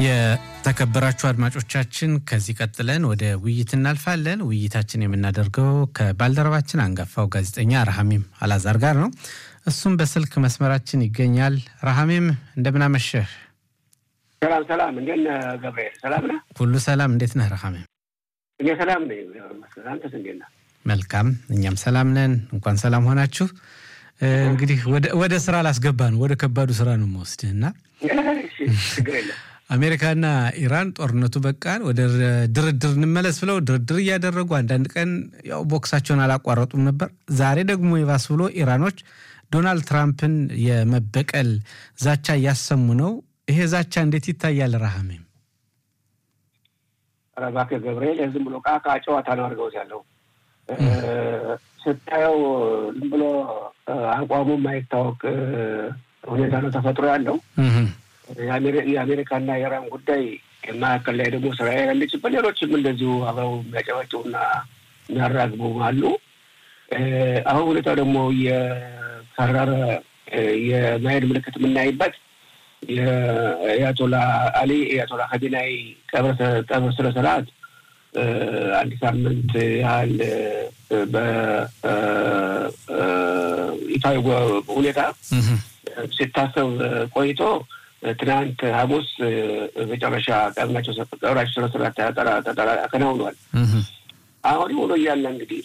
የተከበራችሁ አድማጮቻችን ከዚህ ቀጥለን ወደ ውይይት እናልፋለን። ውይይታችን የምናደርገው ከባልደረባችን አንጋፋው ጋዜጠኛ ረሃሚም አላዛር ጋር ነው። እሱም በስልክ መስመራችን ይገኛል። ረሃሜም እንደምናመሸህ። ሰላም ሰላም፣ እንዴት ነህ ገብርኤል? ሰላም ነህ? ሁሉ ሰላም። እንዴት ነህ ረሃሜም? እኔ ሰላም ነኝ። አንተስ እንዴት ነህ? መልካም፣ እኛም ሰላም ነን። እንኳን ሰላም ሆናችሁ። እንግዲህ ወደ ስራ ላስገባ ነው፣ ወደ ከባዱ ስራ ነው የምወስድህ እና ችግር የለም አሜሪካና ኢራን ጦርነቱ በቃን ወደ ድርድር እንመለስ ብለው ድርድር እያደረጉ አንዳንድ ቀን ያው ቦክሳቸውን አላቋረጡም ነበር። ዛሬ ደግሞ የባስ ብሎ ኢራኖች ዶናልድ ትራምፕን የመበቀል ዛቻ እያሰሙ ነው። ይሄ ዛቻ እንዴት ይታያል ረሃሜም? ኧረ እባክህ ገብርኤል ዝም ብሎ ቃቃ ጨዋታ ነው አድርገውት ያለው ስታየው ዝም ብሎ አቋሙ የማይታወቅ ሁኔታ ነው ተፈጥሮ ያለው። የአሜሪካና የኢራን ጉዳይ መካከል ላይ ደግሞ እስራኤል ያለችበት፣ ሌሎችም እንደዚሁ አብረው የሚያጨበጭቡና የሚያራግቡ አሉ። አሁን ሁኔታው ደግሞ የከረረ የማሄድ ምልክት የምናይበት የአያቶላ አሊ የአያቶላ ኸሜናይ ቀብር ስነ ስርዓት አንድ ሳምንት ያህል በይፋዊ ሁኔታ ሲታሰብ ቆይቶ ትናንት ሐሙስ መጨረሻ ቀብራቸው ቀብራቸው ስነ ስርዓት ተከናውኗል። አሁን ሆኖ እያለ እንግዲህ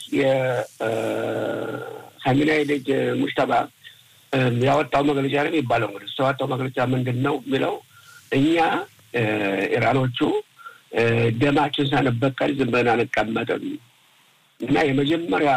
የኻሜናይ ልጅ ሙሽተባ ያወጣው መግለጫ ነው የሚባለው። እንግዲህ እሱ ያወጣው መግለጫ ምንድን ነው የሚለው እኛ ኢራኖቹ ደማችን ሳንበቀል ዝም ብለን አንቀመጥም እና የመጀመሪያ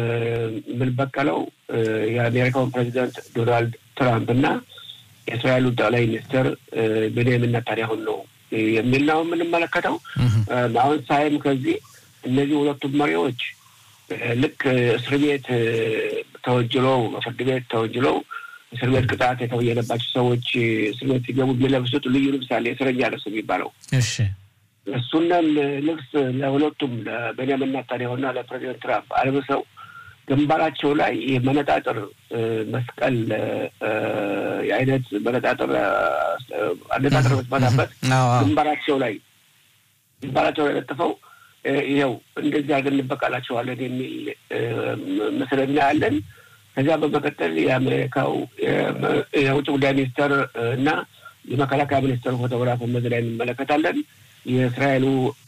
የምንበቀለው የአሜሪካውን ፕሬዚዳንት ዶናልድ ትራምፕ እና የእስራኤሉ ጠቅላይ ሚኒስትር ቤንያሚን ኔታንያሁን ነው የሚል ነው የምንመለከተው። አሁን ሳይም ከዚህ እነዚህ ሁለቱም መሪዎች ልክ እስር ቤት ተወንጅለው በፍርድ ቤት ተወንጅለው እስር ቤት ቅጣት የተበየነባቸው ሰዎች እስር ቤት ሲገቡ የሚለብሱት ልዩ ልብስ አለ፣ የእስረኛ ልብስ የሚባለው እሺ እሱንም ልብስ ለሁለቱም ለቤንያሚን ኔታንያሁና ለፕሬዚደንት ትራምፕ አልብሰው ግንባራቸው ላይ ይህ መነጣጥር መስቀል የአይነት መነጣጥር አነጣጥር መስመታበት ግንባራቸው ላይ ግንባራቸው ላይ ለጥፈው ይኸው እንደዚህ አድርገን እንበቃላቸዋለን የሚል ምስል እናያለን። ከዚያ በመቀጠል የአሜሪካው የውጭ ጉዳይ ሚኒስትር እና የመከላከያ ሚኒስትር ፎቶግራፍ በዚህ ላይ እንመለከታለን። የእስራኤሉ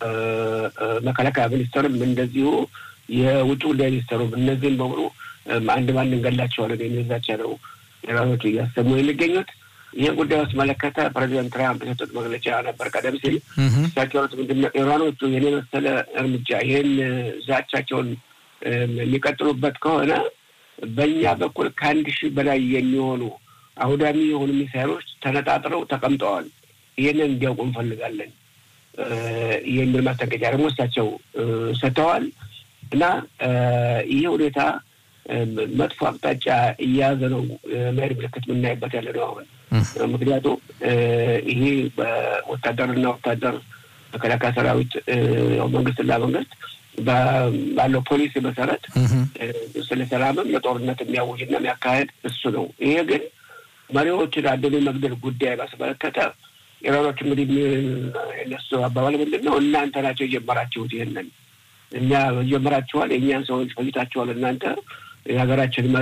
መከላከያ ሚኒስትርም እንደዚሁ የውጭ ጉዳይ ሚኒስትሩም እነዚህም በሙሉ አንድ ባንድ እንገላቸዋለን የሚል ዛቻ ነው ኢራኖቹ እያሰሙ የሚገኙት። ይህ ጉዳይ በተመለከተ ፕሬዚደንት ትራምፕ የሰጡት መግለጫ ነበር ቀደም ሲል እሳቸው ምንድን ነው ኢራኖቹ ይህን የመሰለ እርምጃ ይህን ዛቻቸውን የሚቀጥሉበት ከሆነ በእኛ በኩል ከአንድ ሺህ በላይ የሚሆኑ አውዳሚ የሆኑ ሚሳይሎች ተነጣጥረው ተቀምጠዋል። ይህንን እንዲያውቁ እንፈልጋለን የሚል ማስጠንቀቂያ ደግሞ እሳቸው ሰጥተዋል። እና ይህ ሁኔታ መጥፎ አቅጣጫ እየያዘ ነው መሄድ ምልክት የምናይበት ያለ ነው አሁን። ምክንያቱም ይሄ በወታደርና ወታደር መከላከያ ሰራዊት መንግስትና መንግስት ባለው ፖሊሲ መሰረት ስለ ሰላምም ለጦርነት የሚያውጅና የሚያካሄድ እሱ ነው። ይሄ ግን መሪዎችን አንድን መግደል ጉዳይ ባስመለከተ ኢራኖች እንግዲህ የነሱ አባባል ምንድን ነው? እናንተ ናቸው የጀመራችሁት ይህንን እኛ ጀምራችኋል፣ የእኛን ሰዎች ፈጅታችኋል። እናንተ የሀገራችን መሪ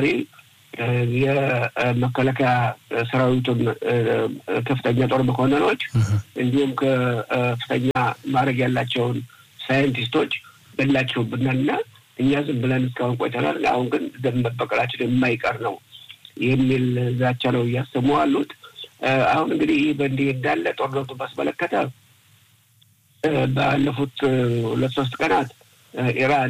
የመከላከያ ሰራዊቱን ከፍተኛ ጦር መኮንኖች እንዲሁም ከፍተኛ ማድረግ ያላቸውን ሳይንቲስቶች ገላችሁብናል እና እኛ ዝም ብለን እስካሁን ቆይተናል። አሁን ግን ደም መበቀላችን የማይቀር ነው የሚል ዛቻ ነው እያሰሙ አሉት። አሁን እንግዲህ ይህ በእንዲህ እንዳለ ጦርነቱ ባስመለከተ ባለፉት ሁለት ሶስት ቀናት ኢራን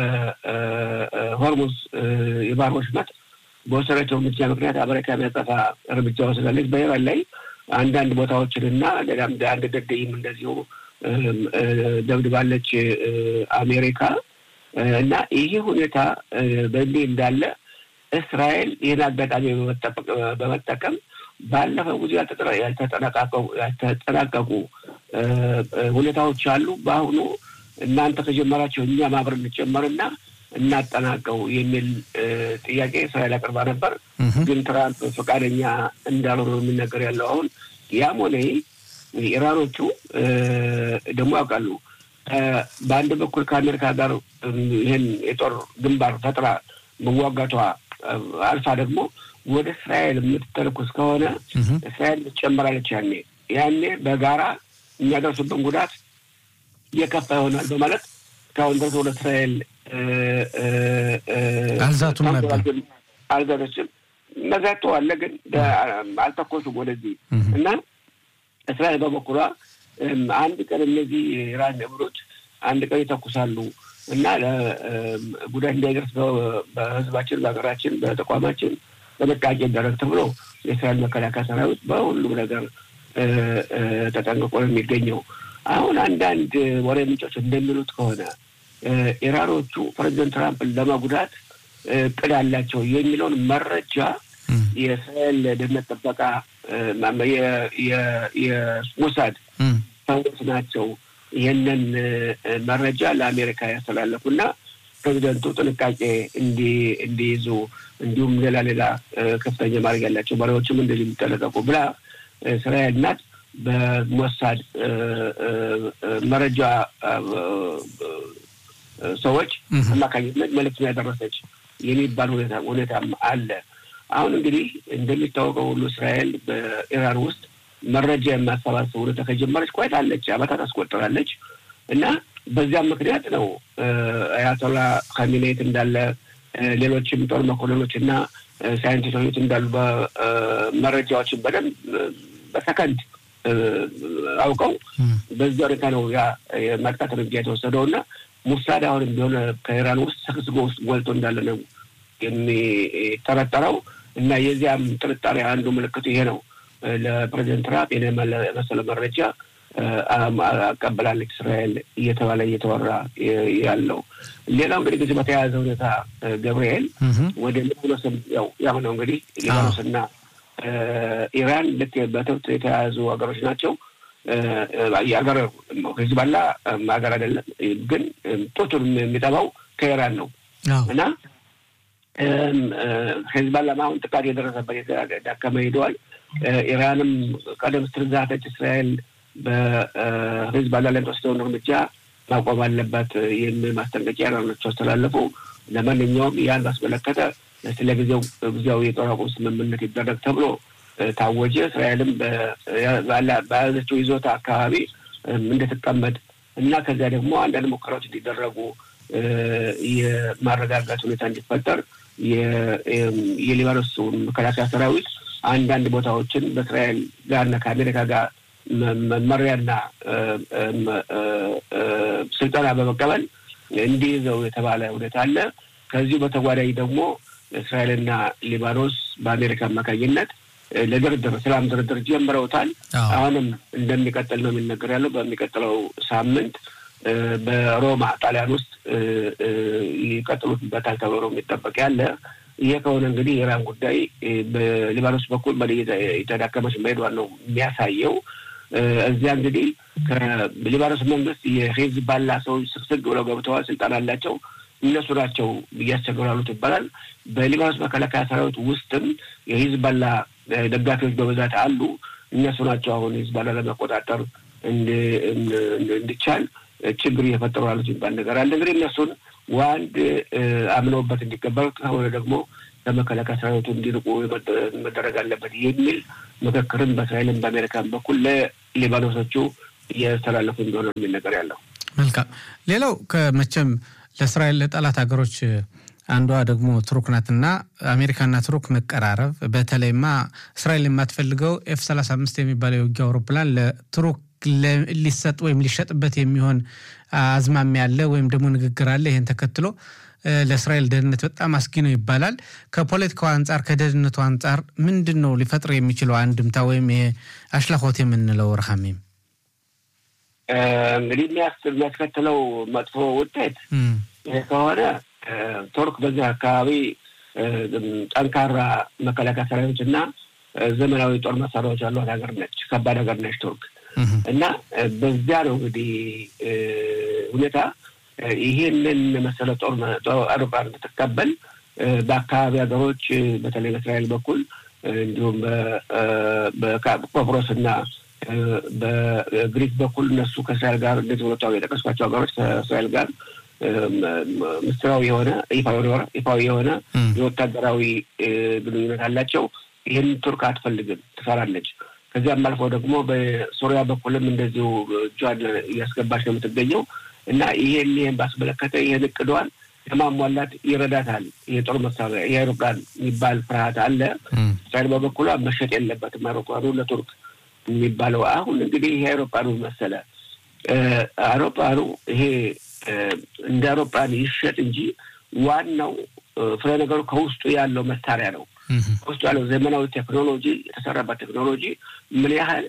በሆርሙዝ የባህር ወሽመጥ በወሰደችው እርምጃ ምክንያት አሜሪካ የሚያጠፋ እርምጃ ወስዳለች። በኢራን ላይ አንዳንድ ቦታዎችንና ሌላም አንድ ድልድይም እንደዚሁ ደብድባለች አሜሪካ እና ይህ ሁኔታ በእንዲህ እንዳለ እስራኤል ይህን አጋጣሚ በመጠቀም ባለፈው ጊዜ ያልተጠናቀቁ ሁኔታዎች አሉ። በአሁኑ እናንተ ከጀመራቸው እኛም አብረን እንጨመርና እናጠናቀው የሚል ጥያቄ እስራኤል አቅርባ ነበር። ግን ትራምፕ ፈቃደኛ እንዳልሆነ የሚነገር ያለው አሁን ያም ሆነ ኢራኖቹ ደግሞ ያውቃሉ። በአንድ በኩል ከአሜሪካ ጋር ይህን የጦር ግንባር ፈጥራ መዋጋቷ አልፋ ደግሞ ወደ እስራኤል የምትተለኩስ ከሆነ እስራኤል ትጨምራለች። ያኔ ያኔ በጋራ የሚያደርሱብን ጉዳት እየከፋ ይሆናል በማለት እስካሁን ድረስ ወደ እስራኤል አልዛቱም ነበር። አልዛቶችም መዛቶ አለ፣ ግን አልተኮሱም ወደዚህ እና እስራኤል በበኩሏ አንድ ቀን እነዚህ ኢራን ነብሮች አንድ ቀን ይተኩሳሉ እና ጉዳት እንዳይደርስ በሕዝባችን፣ በሀገራችን፣ በተቋማችን በጥንቃቄ ይደረግ ተብሎ የእስራኤል መከላከያ ሰራዊት በሁሉም ነገር ተጠንቅቆ ነው የሚገኘው። አሁን አንዳንድ ወሬ ምንጮች እንደሚሉት ከሆነ ኢራኖቹ ፕሬዚደንት ትራምፕን ለመጉዳት እቅድ አላቸው የሚለውን መረጃ የእስራኤል ደህንነት ጥበቃ የሞሳድ ሰዎች ናቸው ይህንን መረጃ ለአሜሪካ ያስተላለፉና ፕሬዚደንቱ ጥንቃቄ እንዲይዙ እንዲሁም ሌላ ሌላ ከፍተኛ ማድረግ ያላቸው መሪዎችም እንደዚህ የሚጠነቀቁ ብላ እስራኤል ናት በሞሳድ መረጃ ሰዎች አማካኝነት መልዕክት ያደረሰች የሚባል ሁኔታ ሁኔታም አለ። አሁን እንግዲህ እንደሚታወቀው ሁሉ እስራኤል በኢራን ውስጥ መረጃ የማሰባሰብ ሁኔታ ከጀመረች ቆይታለች፣ ዓመታት አስቆጥራለች እና በዚያም ምክንያት ነው አያቶላ ካሚኔት እንዳለ ሌሎችም ጦር መኮንኖች እና ሳይንቲስቶች እንዳሉ በመረጃዎችን በደንብ በሰከንድ አውቀው በዚህ ሁኔታ ነው ያ የማጥቃት እርምጃ የተወሰደው እና ሙሳድ አሁንም ቢሆን ከኢራን ውስጥ ሰክስጎ ውስጥ ጎልቶ እንዳለ ነው የሚጠረጠረው እና የዚያም ጥርጣሬ አንዱ ምልክቱ ይሄ ነው። ለፕሬዚደንት ትራምፕ የመሰለ መረጃ አቀበላለች እስራኤል እየተባለ እየተወራ ያለው። ሌላው እንግዲህ ጊዜ በተያያዘ ሁኔታ ገብርኤል ወደ ሊባኖስም ያው ያው ነው እንግዲህ ሊባኖስና ኢራን ልክ በትብት የተያያዙ ሀገሮች ናቸው። የሀገር ሂዝባላ ሀገር አይደለም፣ ግን ጡቱን የሚጠባው ከኢራን ነው እና ሂዝባላ አሁን ጥቃት የደረሰበት የተዳከመ ሄደዋል። ኢራንም ቀደም ስትል ዛተች እስራኤል በሂዝባላ ላይ ተወስደውን እርምጃ ማቆም አለባት የሚል ማስጠንቀቂያ ኢራኖች አስተላለፉ። ለማንኛውም ያን ባስመለከተ ስለ ጊዜው ጊዜያዊ የጦር አቁም ስምምነት ይደረግ ተብሎ ታወጀ። እስራኤልም በያዘችው ይዞታ አካባቢ እንድትቀመጥ እና ከዚያ ደግሞ አንዳንድ ሙከራዎች እንዲደረጉ የማረጋጋት ሁኔታ እንዲፈጠር የሊባኖስ መከላከያ ሰራዊት አንዳንድ ቦታዎችን በእስራኤል ጋርና ከአሜሪካ ጋር መመሪያና ስልጠና በመቀበል እንዲይዘው የተባለ ሁኔታ አለ። ከዚሁ በተጓዳኝ ደግሞ እስራኤልና ሊባኖስ በአሜሪካ አማካኝነት ለድርድር ሰላም ድርድር ጀምረውታል። አሁንም እንደሚቀጥል ነው የሚነገር ያለው። በሚቀጥለው ሳምንት በሮማ ጣሊያን ውስጥ ይቀጥሉበታል ተብሎ ነው የሚጠበቅ ያለ። ይሄ ከሆነ እንግዲህ የኢራን ጉዳይ በሊባኖስ በኩል የተዳከመች መሄዷን ነው የሚያሳየው። እዚያ እንግዲህ ከሊባኖስ መንግስት የሂዝባላ ሰዎች ስግስግ ብለው ገብተዋል፣ ስልጣን አላቸው። እነሱ ናቸው እያስቸገራሉት ይባላል። በሊባኖስ መከላከያ ሰራዊት ውስጥም የሂዝባላ ደጋፊዎች በብዛት አሉ። እነሱ ናቸው አሁን ሂዝባላ ለመቆጣጠር እንዲቻል ችግር እየፈጠሩ ያሉት የሚባል ነገር አለ። እንግዲህ እነሱን ዋንድ አምነውበት እንዲቀበሉ ከሆነ ደግሞ ለመከላከያ ሰራዊቱ እንዲርቁ መደረግ አለበት የሚል ምክክርም በእስራኤልም በአሜሪካን በኩል ለሊባኖሶቹ እያስተላለፉ እንደሆነ የሚል ነገር ያለው። መልካም። ሌላው ከመቼም ለእስራኤል ለጠላት ሀገሮች አንዷ ደግሞ ቱርክ ናትና አሜሪካና ቱርክ መቀራረብ፣ በተለይማ እስራኤል የማትፈልገው ኤፍ ሰላሳ አምስት የሚባለው የውጊያ አውሮፕላን ለቱርክ ሊሰጥ ወይም ሊሸጥበት የሚሆን አዝማሚያ አለ ወይም ደግሞ ንግግር አለ። ይህን ተከትሎ ለእስራኤል ደህንነት በጣም አስጊ ነው ይባላል። ከፖለቲካው አንጻር ከደህንነቱ አንጻር ምንድን ነው ሊፈጥር የሚችለው አንድምታ ወይም አሽላኮት የምንለው ረሃሜም እንግዲህ የሚያስከትለው መጥፎ ውጤት ከሆነ ቱርክ በዚህ አካባቢ ጠንካራ መከላከያ ሰራዊቶች እና ዘመናዊ ጦር መሳሪያዎች ያሏት ሀገር ነች። ከባድ ሀገር ነች ቱርክ እና በዚያ ነው እንግዲህ ሁኔታ ይሄንን መሰለ ጦር አውሮፕላን ብትቀበል በአካባቢ ሀገሮች በተለይ በእስራኤል በኩል እንዲሁም በቆጵሮስ እና በግሪክ በኩል እነሱ ከእስራኤል ጋር እንደዚህ ሁለቱ የጠቀስኳቸው ሀገሮች ከእስራኤል ጋር ምስጢራዊ የሆነ ይፋዊ የሆነ የወታደራዊ ግንኙነት አላቸው። ይህን ቱርክ አትፈልግም፣ ትሰራለች። ከዚያም አልፎ ደግሞ በሶሪያ በኩልም እንደዚሁ እጇን እያስገባች ነው የምትገኘው እና ይሄን ይሄን ባስመለከተ ይህን እቅዷን ለማሟላት ይረዳታል። የጦር መሳሪያ የአይሮፕላን የሚባል ፍርሃት አለ። እስራኤል በበኩሏ መሸጥ የለበትም አይሮፕላኑ ለቱርክ የሚባለው አሁን እንግዲህ ይሄ አይሮፕላኑ መሰለ አይሮፕላኑ ይሄ እንደ አይሮፕላን ይሸጥ እንጂ ዋናው ፍሬ ነገሩ ከውስጡ ያለው መሳሪያ ነው። ከውስጡ ያለው ዘመናዊ ቴክኖሎጂ የተሰራበት ቴክኖሎጂ ምን ያህል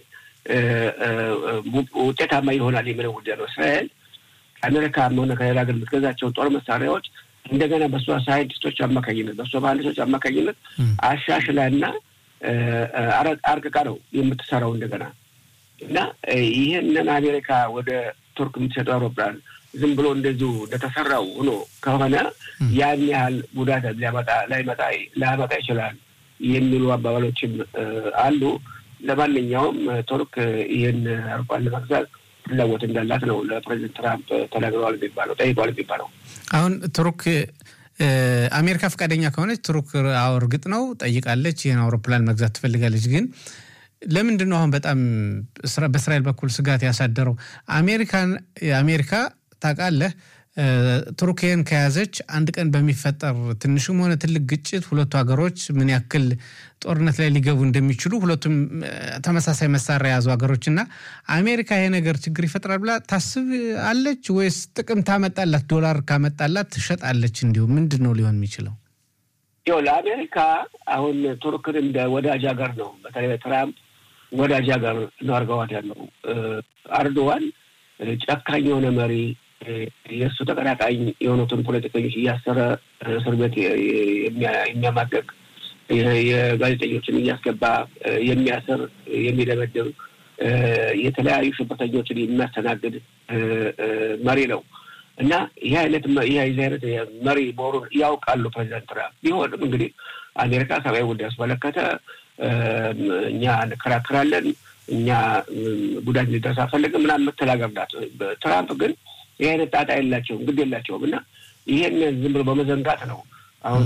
ውጤታማ ይሆናል የሚለው ጉዳይ ነው። እስራኤል ከአሜሪካ ሆነ ከሌላ ሀገር የምትገዛቸው ጦር መሳሪያዎች እንደገና በእሷ ሳይንቲስቶች አማካኝነት በእሷ መሀንዲሶች አማካኝነት አሻሽላና አርቅቃ ነው የምትሰራው እንደገና እና ይህንን አሜሪካ ወደ ቱርክ የምትሰጠው አውሮፕላን ዝም ብሎ እንደዚሁ እንደተሰራው ሆኖ ከሆነ ያን ያህል ጉዳት ሊያመጣ ላይመጣ ላያመጣ ይችላል የሚሉ አባባሎችም አሉ። ለማንኛውም ቱርክ ይህን አውሮፕላን ለመግዛት ፍላጎት እንዳላት ነው ለፕሬዚደንት ትራምፕ ተናግረዋል የሚባለው ጠይቀዋል የሚባለው። አሁን ቱርክ አሜሪካ ፈቃደኛ ከሆነች ቱርክ አዎ እርግጥ ነው ጠይቃለች፣ ይህን አውሮፕላን መግዛት ትፈልጋለች። ግን ለምንድን ነው አሁን በጣም በእስራኤል በኩል ስጋት ያሳደረው? አሜሪካን አሜሪካ ታውቃለህ ቱርክን ከያዘች አንድ ቀን በሚፈጠር ትንሽም ሆነ ትልቅ ግጭት ሁለቱ ሀገሮች ምን ያክል ጦርነት ላይ ሊገቡ እንደሚችሉ ሁለቱም ተመሳሳይ መሳሪያ የያዙ ሀገሮች እና አሜሪካ ይሄ ነገር ችግር ይፈጥራል ብላ ታስብ አለች ወይስ ጥቅም ታመጣላት? ዶላር ካመጣላት ትሸጣለች? እንዲሁ ምንድን ነው ሊሆን የሚችለው? ይኸው ለአሜሪካ አሁን ቱርክን እንደ ወዳጅ ሀገር ነው። በተለይ ትራምፕ ወዳጅ ሀገር ነው አድርገዋት ያለው። አርዶዋን ጨካኝ የሆነ መሪ የእሱ ተቀናቃኝ የሆኑትን ፖለቲከኞች እያሰረ እስር ቤት የሚያማቀቅ የጋዜጠኞችን እያስገባ የሚያስር የሚደበድብ የተለያዩ ሽብርተኞችን የሚያስተናግድ መሪ ነው እና ይህ አይነት ይህ አይነት መሪ መሆኑን ያውቃሉ ፕሬዚዳንት ትራምፕ። ቢሆንም እንግዲህ አሜሪካ ሰብአዊ ጉዳይ ያስመለከተ እኛ እንከራከራለን፣ እኛ ጉዳት እንዲደርስ አንፈልግም ምናምን የምትል ሀገር ናት። ትራምፕ ግን ይህ አይነት ጣጣ የላቸውም፣ ግድ የላቸውም እና ይሄን ዝም ብሎ በመዘንጋት ነው አሁን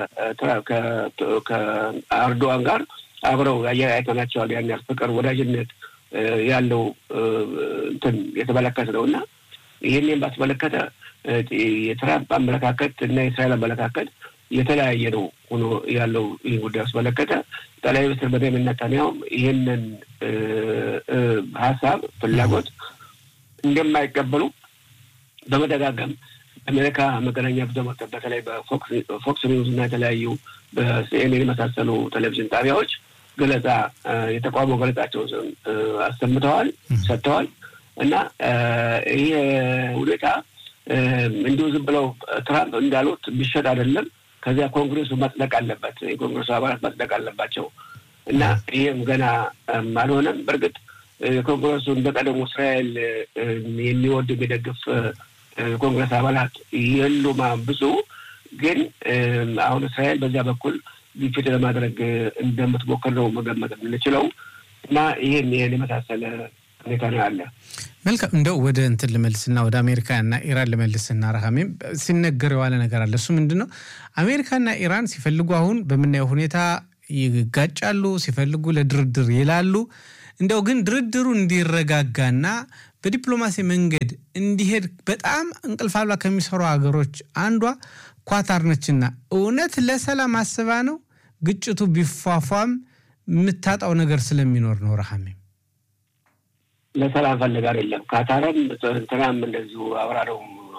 ከአርዶዋን ጋር አብረው አይተናቸዋል። ያን ያህል ፍቅር፣ ወዳጅነት ያለው እንትን የተመለከት ነው እና ይህንን ባስመለከተ የትራምፕ አመለካከት እና የእስራኤል አመለካከት የተለያየ ነው ሆኖ ያለው ይህ ጉዳይ አስመለከተ ጠቅላይ ሚኒስትር ቤንያሚን ኔታንያሁም ይህንን ሀሳብ ፍላጎት እንደማይቀበሉ በመደጋገም አሜሪካ መገናኛ ብዙኃን በተለይ በፎክስ ኒውዝ እና የተለያዩ በሲኤንኤን የመሳሰሉ ቴሌቪዥን ጣቢያዎች ገለጻ የተቃውሞ ገለጻቸውን አሰምተዋል ሰጥተዋል እና ይህ ሁኔታ እንዲሁ ዝም ብለው ትራምፕ እንዳሉት ቢሸጥ አይደለም። ከዚያ ኮንግሬሱ መጽደቅ አለበት፣ የኮንግሬሱ አባላት መጽደቅ አለባቸው እና ይህም ገና አልሆነም። በእርግጥ ኮንግረሱ እንደ ቀደሙ እስራኤል የሚወድ የሚደግፍ ኮንግረስ አባላት የሉም ብዙ። ግን አሁን እስራኤል በዚያ በኩል ግፊት ለማድረግ እንደምትሞክር ነው መገመት የምንችለው እና ይህን ይህን የመሳሰለ ሁኔታ ነው ያለ። መልካም እንደው ወደ እንትን ልመልስና ወደ አሜሪካና ኢራን ልመልስና ረሃሜም ሲነገር የዋለ ነገር አለ። እሱ ምንድን ነው? አሜሪካና ኢራን ሲፈልጉ አሁን በምናየው ሁኔታ ይጋጫሉ፣ ሲፈልጉ ለድርድር ይላሉ። እንደው ግን ድርድሩ እንዲረጋጋና በዲፕሎማሲ መንገድ እንዲሄድ በጣም እንቅልፍ አልባ ከሚሰሩ ሀገሮች አንዷ ኳታር ነችና እውነት ለሰላም አስባ ነው ግጭቱ ቢፏፏም የምታጣው ነገር ስለሚኖር ነው። ረሃሜም ለሰላም ፈልግ አይደለም። ካታርም እንትናም እንደዚሁ አብራ ነው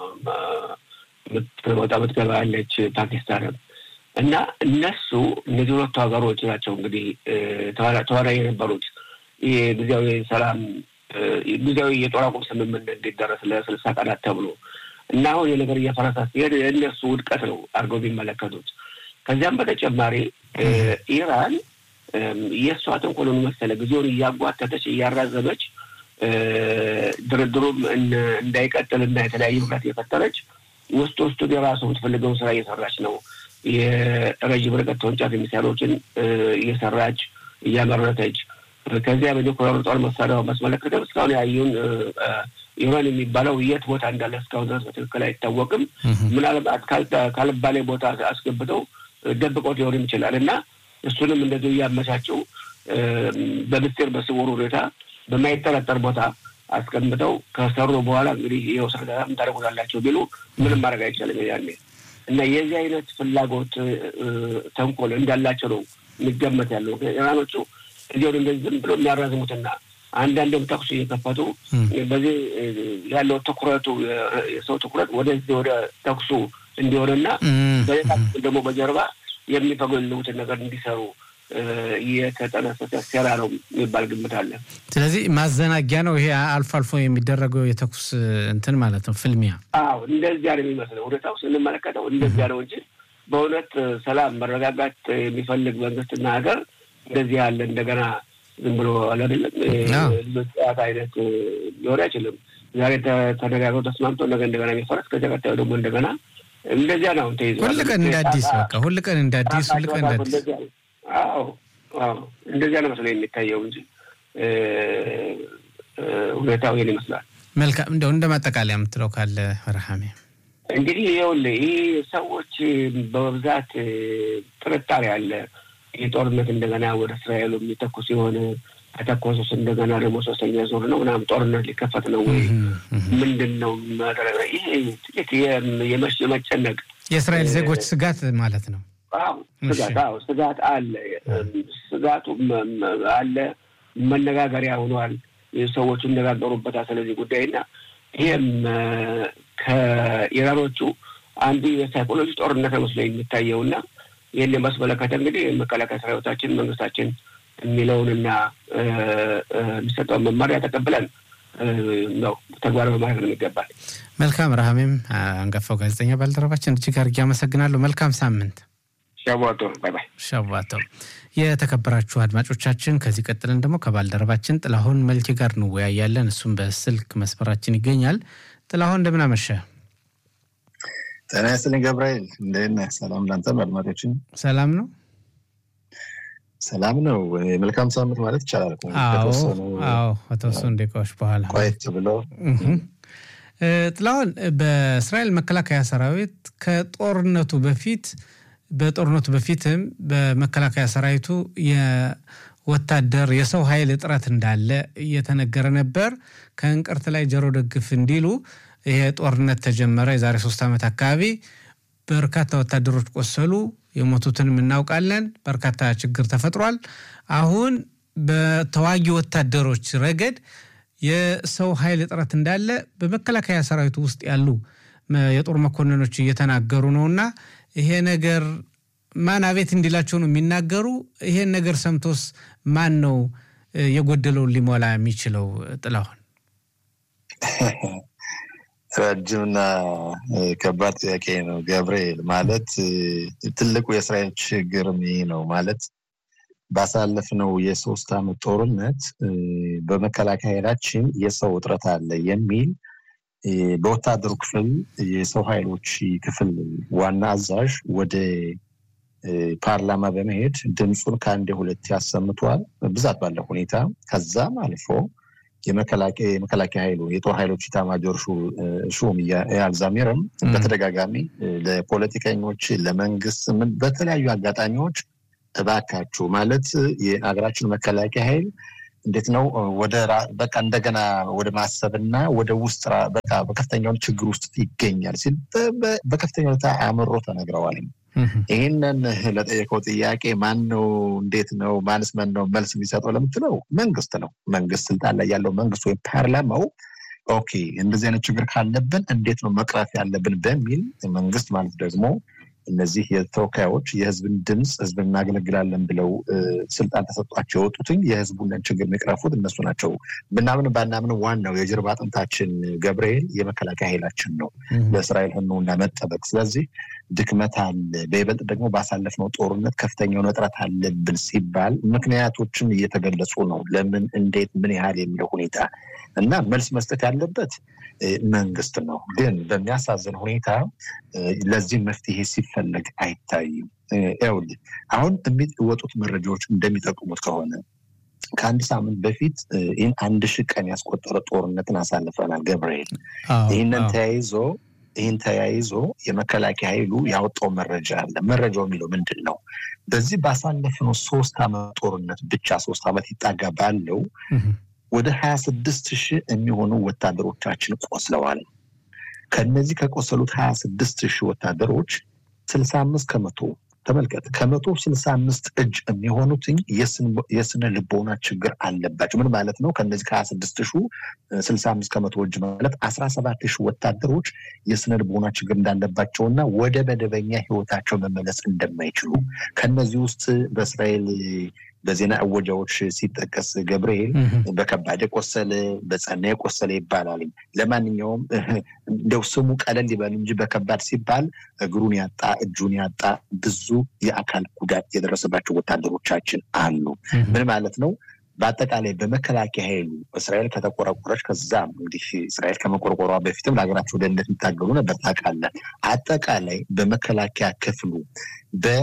የምትወጣ የምትገባ ያለች ፓኪስታንም እና እነሱ እነዚህ ሁለቱ ሀገሮች ናቸው እንግዲህ ተዋናይ የነበሩት ይህ ጊዜያዊ ሰላም ጊዜያዊ የጦር አቁም ስምምነት እንዲደረስ ለስልሳ ቀናት ተብሎ እና አሁን የነገር እየፈረሳ ሲሄድ የእነሱ ውድቀት ነው አድርገው የሚመለከቱት። ከዚያም በተጨማሪ ኢራን የእሷ ተንኮሎን መሰለ ጊዜውን እያጓተተች እያራዘመች ድርድሩም እንዳይቀጥል እና የተለያዩ ምክንያት እየፈጠረች ውስጥ ውስጡን የራሱ የምትፈልገውን ስራ እየሰራች ነው። የረዥም ርቀት ተወንጫፊ ሚሳይሎችን እየሰራች እያመረተች ከዚያ በኒውክሌር ጦር መሳሪያው ማስመለከተ እስካሁን ያዩን ኢራን የሚባለው የት ቦታ እንዳለ እስካሁን ድረስ በትክክል አይታወቅም። ምናልባት ካልባሌ ቦታ አስገብተው ደብቆት ሊሆንም ይችላል እና እሱንም እንደዚሁ እያመቻቸው በምስጢር በስውር ሁኔታ በማይጠረጠር ቦታ አስቀምጠው ከሰሩ በኋላ እንግዲህ ይኸው ስርዳ ታደርጉታላቸው ቢሉ ምንም ማድረግ አይቻልም ያኔ እና የዚህ አይነት ፍላጎት ተንኮል እንዳላቸው ነው የሚገመት ያለው ኢራኖቹ እዚሁን እንደዚህ ዝም ብሎ የሚያራዝሙትና አንዳንድም ተኩስ እየከፈቱ በዚህ ያለው ትኩረቱ የሰው ትኩረት ወደዚህ ወደ ተኩሱ እንዲሆንና በሌላ ደግሞ በጀርባ የሚፈገሉትን ነገር እንዲሰሩ የተጠነሰሰ ሴራ ነው የሚባል ግምት አለ። ስለዚህ ማዘናጊያ ነው ይሄ አልፎ አልፎ የሚደረገው የተኩስ እንትን ማለት ነው ፍልሚያ። አዎ እንደዚያ ነው የሚመስለው ሁኔታው ስንመለከተው እንደዚያ ነው እንጂ በእውነት ሰላም መረጋጋት የሚፈልግ መንግስትና ሀገር እንደዚህ ያለ እንደገና ዝም ብሎ አላደለም ልጆች ጨዋታ አይነት ሊሆን አይችልም። ዛሬ ተነጋግረው ተስማምቶ ነገ እንደገና የሚፈረስ ከዚያ ቀጣዩ ደግሞ እንደገና እንደዚያ ነው ተይዘ ሁል ቀን እንደ አዲስ በቃ ሁል ቀን እንደ አዲስ ሁል ቀን እንደ አዲስ አዎ አዎ እንደዚያ ነው መስሎ የሚታየው እንጂ ሁኔታው ይህን ይመስላል። መልካም እንደው እንደ ማጠቃለያ የምትለው ካለ ረሃሜ እንግዲህ ይኸውልህ ይህ ሰዎች በብዛት ጥርጣሬ አለ። ይህ ጦርነት እንደገና ወደ እስራኤሉ የሚተኩስ የሆነ ከተኮሱስ እንደገና ደግሞ ሶስተኛ ዙር ነው ምናምን ጦርነት ሊከፈት ነው ወይ ምንድን ነው ማድረግ? ይሄ ጥቂት የመጨነቅ የእስራኤል ዜጎች ስጋት ማለት ነው። አዎ ስጋት አዎ ስጋት አለ። ስጋቱ አለ። መነጋገሪያ ሆኗል። ሰዎቹ ይነጋገሩበታል ስለዚህ ጉዳይና ይህም ከኢራኖቹ አንዱ የሳይኮሎጂ ጦርነት መስሎ የሚታየውና ይህን የማስመለከተ እንግዲህ መከላከያ ሰራዊታችን መንግስታችን የሚለውንና የሚሰጠውን መመሪያ ተቀብለን ነው ተግባር በማድረግ ነው የሚገባል። መልካም ረሃሜም፣ አንጋፋው ጋዜጠኛ ባልደረባችን እጅግ አድርጌ አመሰግናለሁ። መልካም ሳምንት። ሸዋቶ ባይ ባይ። ሸዋቶ። የተከበራችሁ አድማጮቻችን ከዚህ ቀጥለን ደግሞ ከባልደረባችን ጥላሁን መልኬ ጋር እንወያያለን። እሱም በስልክ መስመራችን ይገኛል። ጥላሁን እንደምን አመሸ? ጤና ይስጥልኝ ገብርኤል፣ እንደት ነህ? ሰላም ላንተም አድማጮችን። ሰላም ነው ሰላም ነው። መልካም ሳምንት ማለት ይቻላል። አዎ ከተወሰኑ ደቂቃዎች በኋላ ቆየት ብሎ ጥላሁን፣ በእስራኤል መከላከያ ሰራዊት ከጦርነቱ በፊት በጦርነቱ በፊትም በመከላከያ ሰራዊቱ የወታደር የሰው ኃይል እጥረት እንዳለ እየተነገረ ነበር። ከእንቅርት ላይ ጆሮ ደግፍ እንዲሉ ይሄ ጦርነት ተጀመረ። የዛሬ ሶስት ዓመት አካባቢ በርካታ ወታደሮች ቆሰሉ። የሞቱትንም እናውቃለን። በርካታ ችግር ተፈጥሯል። አሁን በተዋጊ ወታደሮች ረገድ የሰው ኃይል እጥረት እንዳለ በመከላከያ ሰራዊቱ ውስጥ ያሉ የጦር መኮንኖች እየተናገሩ ነውና ይሄ ነገር ማን አቤት እንዲላቸው ነው የሚናገሩ። ይሄን ነገር ሰምቶስ ማን ነው የጎደለውን ሊሞላ የሚችለው? ጥላሁን ረጅምና ከባድ ጥያቄ ነው ገብርኤል። ማለት ትልቁ የእስራኤል ችግር ይህ ነው ማለት ባሳለፍነው የሶስት ዓመት ጦርነት በመከላከያ ኃይላችን የሰው እጥረት አለ የሚል በወታደሩ ክፍል የሰው ኃይሎች ክፍል ዋና አዛዥ ወደ ፓርላማ በመሄድ ድምፁን ከአንድ ሁለት ያሰምቷል፣ ብዛት ባለው ሁኔታ። ከዛም አልፎ የመከላከያ ኃይሉ የጦር ኃይሎች ኢታማጆር ሹም ኢያል ዛሚርም በተደጋጋሚ ለፖለቲከኞች፣ ለመንግስት በተለያዩ አጋጣሚዎች እባካችሁ ማለት የሀገራችን መከላከያ ኃይል እንዴት ነው ወደ በቃ እንደገና ወደ ማሰብና ወደ ውስጥ በቃ በከፍተኛውን ችግር ውስጥ ይገኛል ሲል በከፍተኛ ሁኔታ አምሮ ተነግረዋል። ይህንን ለጠየቀው ጥያቄ ማን ነው እንዴት ነው ማንስ ማን ነው መልስ የሚሰጠው ለምትለው መንግስት ነው። መንግስት ስልጣን ላይ ያለው መንግስት ወይም ፓርላማው ኦኬ እንደዚህ አይነት ችግር ካለብን እንዴት ነው መቅረፍ ያለብን በሚል መንግስት ማለት ደግሞ እነዚህ የተወካዮች የህዝብን ድምፅ ህዝብን እናገለግላለን ብለው ስልጣን ተሰጧቸው የወጡትኝ የህዝቡን ችግር የሚቅረፉት እነሱ ናቸው። ብናምን ባናምን ዋናው የጀርባ አጥንታችን ገብርኤል የመከላከያ ኃይላችን ነው ለእስራኤል ህልውና መጠበቅ። ስለዚህ ድክመት አለ። በይበልጥ ደግሞ ባሳለፍነው ጦርነት ከፍተኛውን እጥረት አለብን ሲባል ምክንያቶችም እየተገለጹ ነው። ለምን፣ እንዴት፣ ምን ያህል የሚለው ሁኔታ እና መልስ መስጠት ያለበት መንግስት ነው። ግን በሚያሳዝን ሁኔታ ለዚህ መፍትሄ ሲፈለግ አይታይም። ይኸውልህ አሁን የሚወጡት መረጃዎች እንደሚጠቁሙት ከሆነ ከአንድ ሳምንት በፊት ይህን አንድ ሺህ ቀን ያስቆጠረ ጦርነትን አሳልፈናል ገብርኤል። ይህንን ተያይዞ ይህን ተያይዞ የመከላከያ ኃይሉ ያወጣው መረጃ አለ። መረጃው የሚለው ምንድን ነው? በዚህ ባሳለፍነው ሶስት ዓመት ጦርነት ብቻ ሶስት ዓመት ይጣጋ ባለው ወደ ሀያ ስድስት ሺህ የሚሆኑ ወታደሮቻችን ቆስለዋል። ከነዚህ ከቆሰሉት ሀያ ስድስት ሺህ ወታደሮች ስልሳ አምስት ከመቶ ተመልከት ከመቶ ስልሳ አምስት እጅ የሚሆኑትኝ የስነ ልቦና ችግር አለባቸው። ምን ማለት ነው? ከነዚህ ከሀያ ስድስት ሺ ስልሳ አምስት ከመቶ እጅ ማለት አስራ ሰባት ሺህ ወታደሮች የስነ ልቦና ችግር እንዳለባቸውና ወደ መደበኛ ህይወታቸው መመለስ እንደማይችሉ ከነዚህ ውስጥ በእስራኤል በዜና እወጃዎች ሲጠቀስ ገብርኤል በከባድ የቆሰለ በጸና የቆሰለ ይባላል። ለማንኛውም እንደው ስሙ ቀለል ይበል እንጂ በከባድ ሲባል እግሩን ያጣ እጁን ያጣ ብዙ የአካል ጉዳት የደረሰባቸው ወታደሮቻችን አሉ። ምን ማለት ነው? በአጠቃላይ በመከላከያ ኃይሉ እስራኤል ከተቆረቆረች ከዛም እንግዲህ እስራኤል ከመቆርቆሯ በፊትም ለሀገራቸው ደህንነት የሚታገሉ ነበር ታውቃለህ። አጠቃላይ በመከላከያ ክፍሉ በ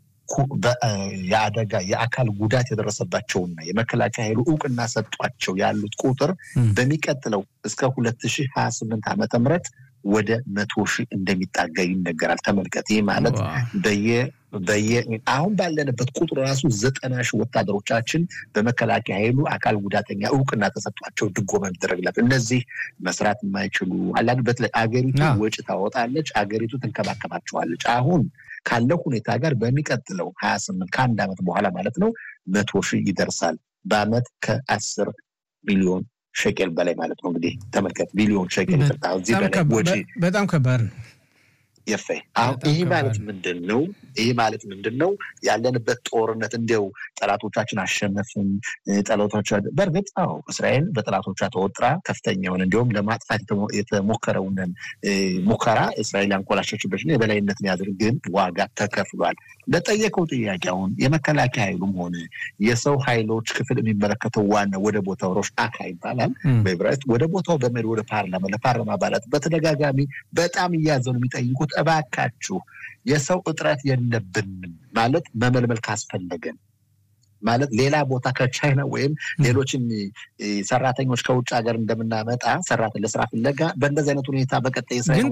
የአደጋ የአካል ጉዳት የደረሰባቸውና የመከላከያ ኃይሉ እውቅና ሰጧቸው ያሉት ቁጥር በሚቀጥለው እስከ ሁለት ሺህ ሀያ ስምንት ዓመተ ምህረት ወደ መቶ ሺህ እንደሚጣጋ ይነገራል። ተመልከት። ይህ ማለት በየ በየ አሁን ባለንበት ቁጥር ራሱ ዘጠና ሺህ ወታደሮቻችን በመከላከያ ኃይሉ አካል ጉዳተኛ እውቅና ተሰጧቸው ድጎማ የሚደረግላቸው እነዚህ መስራት የማይችሉ አላ በተለይ አገሪቱ ወጪ ታወጣለች፣ አገሪቱ ትንከባከባቸዋለች። አሁን ካለው ሁኔታ ጋር በሚቀጥለው ሀያ ስምንት ከአንድ ዓመት በኋላ ማለት ነው መቶ ሺህ ይደርሳል። በአመት ከአስር ሚሊዮን ሸቄል በላይ ማለት ነው። እንግዲህ ተመልከት፣ ቢሊዮን ሸቄል እዚህ በላይ ወጪ በጣም ከባድ ነው። የፈ አሁን ይህ ማለት ምንድን ነው? ይህ ማለት ምንድን ነው? ያለንበት ጦርነት እንዲያው ጠላቶቻችን አሸነፍን ጠላቶቻ በእርግጥ አዎ እስራኤል በጠላቶቿ ተወጥራ ከፍተኛውን እንዲሁም ለማጥፋት የተሞከረውንን ሙከራ እስራኤል ያንኮላሸችበትን የበላይነትን ያድርግ፣ ግን ዋጋ ተከፍሏል። ለጠየቀው ጥያቄ አሁን የመከላከያ ኃይሉም ሆነ የሰው ኃይሎች ክፍል የሚመለከተው ዋና ወደ ቦታው ሮሽ አካ ይባላል በዕብራይስጥ ወደ ቦታው በመሄድ ወደ ፓርላማ ለፓርላማ አባላት በተደጋጋሚ በጣም እያዘኑ የሚጠይቁት እባካችሁ የሰው እጥረት የለብንም ማለት መመልመል ካስፈለገን ማለት ሌላ ቦታ ከቻይና ወይም ሌሎችን ሰራተኞች ከውጭ ሀገር እንደምናመጣ ሰራት ለስራ ፍለጋ በእንደዚህ አይነት ሁኔታ በቀጣይ ግን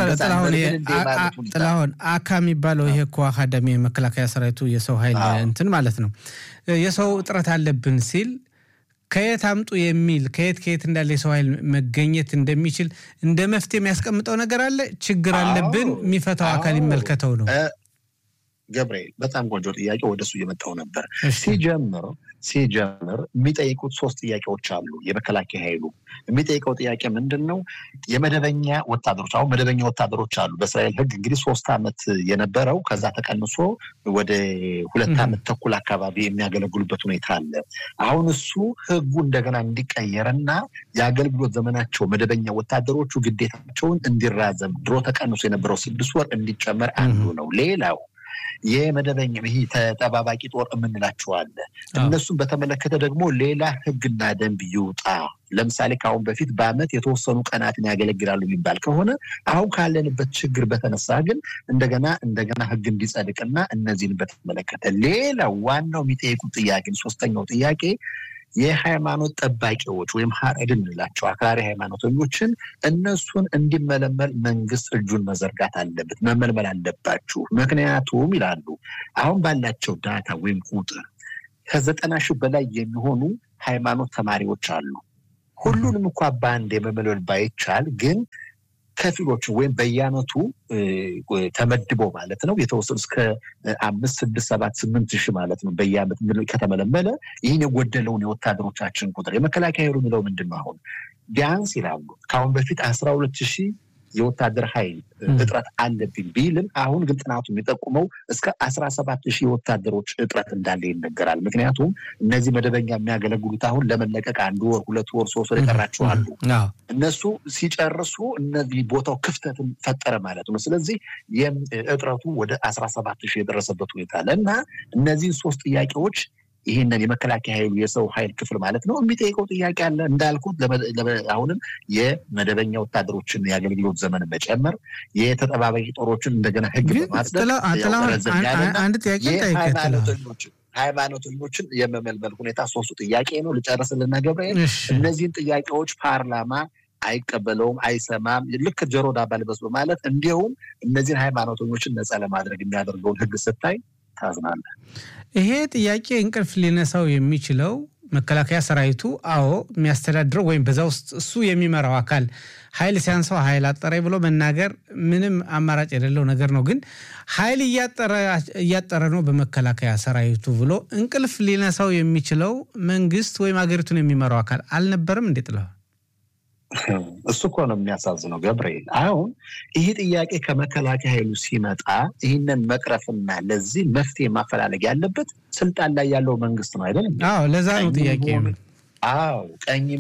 ጥላሁን አካ የሚባለው ይሄ እኮ አካዳሚ የመከላከያ ሰራዊቱ የሰው ኃይል እንትን ማለት ነው የሰው እጥረት አለብን ሲል ከየት አምጡ የሚል ከየት ከየት እንዳለ የሰው ኃይል መገኘት እንደሚችል እንደ መፍትሄ የሚያስቀምጠው ነገር አለ። ችግር አለብን፣ የሚፈታው አካል ይመልከተው ነው። ገብርኤል በጣም ቆንጆ ጥያቄ፣ ወደሱ እየመጣው ነበር። ሲጀምር ሲጀምር የሚጠይቁት ሶስት ጥያቄዎች አሉ። የመከላከያ ኃይሉ የሚጠይቀው ጥያቄ ምንድን ነው? የመደበኛ ወታደሮች አሁን መደበኛ ወታደሮች አሉ። በእስራኤል ሕግ እንግዲህ ሶስት ዓመት የነበረው ከዛ ተቀንሶ ወደ ሁለት ዓመት ተኩል አካባቢ የሚያገለግሉበት ሁኔታ አለ። አሁን እሱ ሕጉ እንደገና እንዲቀየርና የአገልግሎት ዘመናቸው መደበኛ ወታደሮቹ ግዴታቸውን እንዲራዘም ድሮ ተቀንሶ የነበረው ስድስት ወር እንዲጨመር አንዱ ነው። ሌላው የመደበኛ ይህ ተጠባባቂ ጦር የምንላቸው አለ። እነሱን በተመለከተ ደግሞ ሌላ ህግና ደንብ ይውጣ። ለምሳሌ ከአሁን በፊት በአመት የተወሰኑ ቀናትን ያገለግላሉ የሚባል ከሆነ አሁን ካለንበት ችግር በተነሳ ግን እንደገና እንደገና ህግ እንዲጸድቅና እነዚህን በተመለከተ ሌላው ዋናው የሚጠይቁት ጥያቄ ሶስተኛው ጥያቄ የሃይማኖት ጠባቂዎች ወይም ሀረድ እንላቸው አክራሪ ሃይማኖተኞችን እነሱን እንዲመለመል መንግስት እጁን መዘርጋት አለበት፣ መመልመል አለባችሁ። ምክንያቱም ይላሉ አሁን ባላቸው ዳታ ወይም ቁጥር ከዘጠና ሺህ በላይ የሚሆኑ ሃይማኖት ተማሪዎች አሉ። ሁሉንም እንኳ በአንድ የመመልመል ባይቻል ግን ከፊሎችን ወይም በየአመቱ ተመድበው ማለት ነው የተወሰኑ እስከ አምስት ስድስት ሰባት ስምንት ሺህ ማለት ነው በየአመት ከተመለመለ ይህን የጎደለውን የወታደሮቻችን ቁጥር የመከላከያ ኃይሉ የሚለው ምንድን ነው? አሁን ቢያንስ ይላሉ ከአሁን በፊት አስራ ሁለት ሺህ የወታደር ኃይል እጥረት አለብኝ ቢልም አሁን ግን ጥናቱ የሚጠቁመው እስከ አስራ ሰባት ሺህ የወታደሮች እጥረት እንዳለ ይነገራል። ምክንያቱም እነዚህ መደበኛ የሚያገለግሉት አሁን ለመለቀቅ አንድ ወር፣ ሁለት ወር፣ ሶስት ወር የቀራቸው አሉ። እነሱ ሲጨርሱ እነዚህ ቦታው ክፍተትን ፈጠረ ማለት ነው። ስለዚህ እጥረቱ ወደ አስራ ሰባት ሺህ የደረሰበት ሁኔታ አለ እና እነዚህን ሶስት ጥያቄዎች ይህንን የመከላከያ ኃይሉ የሰው ኃይል ክፍል ማለት ነው የሚጠይቀው ጥያቄ አለ። እንዳልኩት አሁንም የመደበኛ ወታደሮችን የአገልግሎት ዘመን መጨመር፣ የተጠባባቂ ጦሮችን እንደገና ህግ በማጽደቅ አንድ ጥያቄ ሃይማኖተኞችን ሃይማኖተኞችን የመመልመል ሁኔታ ሶስቱ ጥያቄ ነው። ልጨርስልና ገብርኤል እነዚህን ጥያቄዎች ፓርላማ አይቀበለውም፣ አይሰማም። ልክ ጆሮ ዳባ ልበስ በማለት እንዲሁም እነዚህን ሃይማኖተኞችን ነፃ ለማድረግ የሚያደርገውን ህግ ስታይ ታዝናለህ። ይሄ ጥያቄ እንቅልፍ ሊነሳው የሚችለው መከላከያ ሰራዊቱ አዎ የሚያስተዳድረው ወይም በዛ ውስጥ እሱ የሚመራው አካል ኃይል ሲያንሰው ኃይል አጠረ ብሎ መናገር ምንም አማራጭ የሌለው ነገር ነው። ግን ኃይል እያጠረ ነው በመከላከያ ሰራዊቱ ብሎ እንቅልፍ ሊነሳው የሚችለው መንግስት ወይም ሀገሪቱን የሚመራው አካል አልነበረም እንዴ? ጥለዋል። እሱ እኮ ነው የሚያሳዝነው ገብርኤል። አሁን ይህ ጥያቄ ከመከላከያ ኃይሉ ሲመጣ ይህንን መቅረፍና ለዚህ መፍትሄ ማፈላለግ ያለበት ስልጣን ላይ ያለው መንግስት ነው አይደለም? አዎ፣ ለዛ ነው ጥያቄ አዎ ቀኝም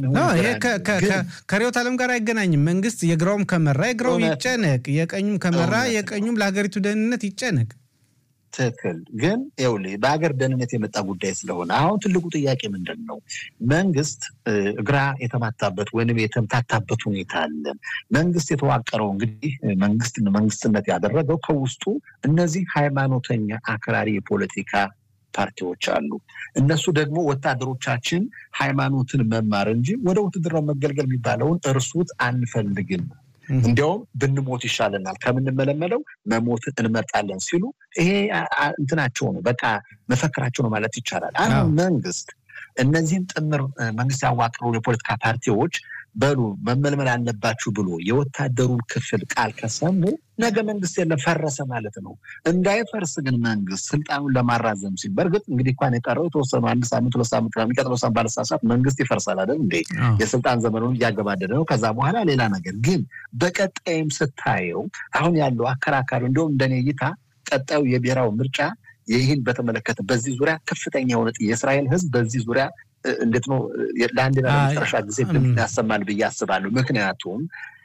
ከርዕዮተ ዓለም ጋር አይገናኝም። መንግስት የግራውም ከመራ የግራው ይጨነቅ፣ የቀኙም ከመራ የቀኙም ለሀገሪቱ ደህንነት ይጨነቅ። ትክክል። ግን ይኸውልህ በሀገር ደህንነት የመጣ ጉዳይ ስለሆነ አሁን ትልቁ ጥያቄ ምንድን ነው? መንግስት እግራ የተማታበት ወይም የተምታታበት ሁኔታ አለ። መንግስት የተዋቀረው እንግዲህ መንግስት መንግስትነት ያደረገው ከውስጡ እነዚህ ሃይማኖተኛ አክራሪ የፖለቲካ ፓርቲዎች አሉ። እነሱ ደግሞ ወታደሮቻችን ሃይማኖትን መማር እንጂ ወደ ውትድርናው መገልገል የሚባለውን እርሱት አንፈልግም እንዲያውም ብንሞት ይሻለናል ከምንመለመለው መሞትን እንመርጣለን ሲሉ ይሄ እንትናቸው ነው፣ በቃ መፈክራቸው ነው ማለት ይቻላል። አሁን መንግስት እነዚህም ጥምር መንግስት ያዋቅሩ የፖለቲካ ፓርቲዎች በሉ መመልመል አለባችሁ ብሎ የወታደሩን ክፍል ቃል ከሰሙ ነገ መንግስት የለም ፈረሰ ማለት ነው። እንዳይፈርስ ግን መንግስት ስልጣኑን ለማራዘም ሲል በእርግጥ እንግዲህ እንኳን የቀረው የተወሰኑ አንድ ሳምንት ሁለት ሳምንት የሚቀጥለው ሳምንት ባለሳሳት መንግስት ይፈርሳል አይደል እንዴ? የስልጣን ዘመኑን እያገባደደ ነው። ከዛ በኋላ ሌላ ነገር ግን በቀጣይም ስታየው አሁን ያለው አከራካሪ እንዲሁም እንደኔ እይታ ቀጣዩ የብሔራዊ ምርጫ ይህን በተመለከተ በዚህ ዙሪያ ከፍተኛ የሆነ የእስራኤል ህዝብ በዚህ ዙሪያ እንዴት ነው ለአንድና ለመጨረሻ ጊዜ ድምፅ ያሰማል ብዬ አስባለሁ። ምክንያቱም